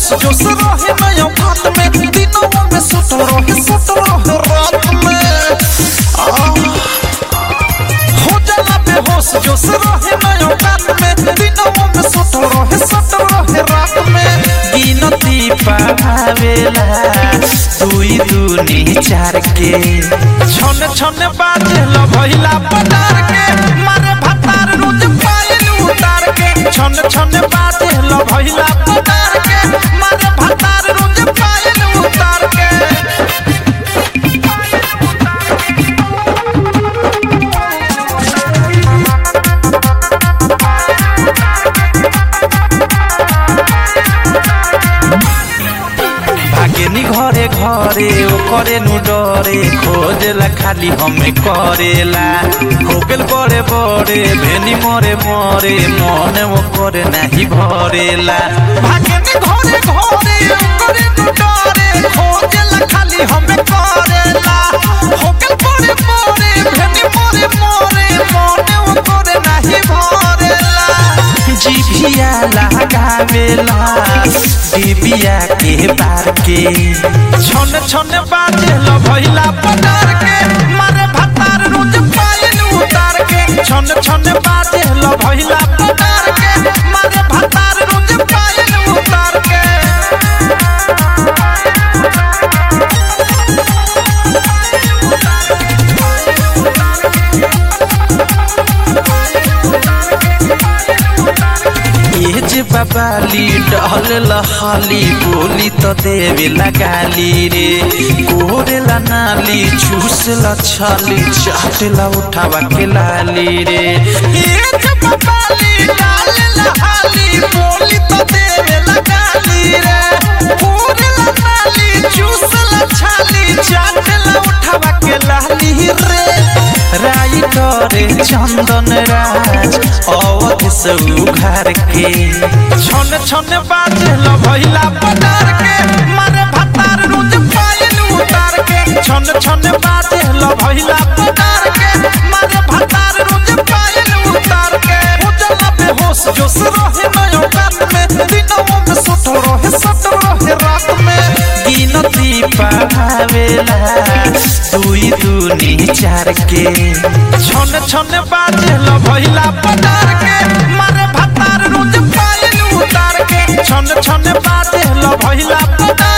होश जोश रहे नया बात में दिनों में सुतल रहे सुतल रहे रात में आ, हो जाला बेहोश जोश रहे नया बात में दिनों में सुतल रहे सुतल रहे रात में गिनती पावेला दुई दूनी चार के छन छन बाजे ल भइला पटार के मारे भतार रोज पायल उतार के छन छन बाजे ल भइला पटार के मारे भतार रोज पायल उतार के भागेनी घरे घरे ओ करे नु डरे खोजेला खाली हमें करेला हो गेल बड़े बड़े भेनी मरे मरे मन वो करे नाही भरेला भागेनी घरे घरे ओ करे नु डरे खोजेला खाली हमें करेला हो गेल बड़े बड़े भेनी मरे मरे मन वो करे नाही भरेला जिभिया लगावेला डिबिया के बार के छन छन बाजे ल भइला पटार के मारे भतार रोज पायल उतार के छन छन बाजे ल भइला पटार के मारे भतार रोज पायल उतार के ये जे बाबाली डहल लहाली बोली तो देवे लगाली रे कोरेला नाली चूसला छाली चाटला उठावा के लाली रे ये जे बाबाली डाल लहाली बोली तो देवे लगाली रे कोरेला नाली चूसला छाली चाटला उठावा के लाली रे राई करे चंदन राज अवध से उघार के छन छन बाजे ल भइला पटार के मारे भतार रोज पायल उतार के छन छन बाजे ल भइला पटार के मारे भतार रोज पायल उतार के हो जाला बेहोश जोश रहे नयो बात में दिनों में सुतल रहे सुतल रहे रात में गिनती पावेला दुई दूनी चार के छन छन बाजे ल भइला पटार के मारे भतार रोज पायल उतार के छन छन बाजे ल भइला पटार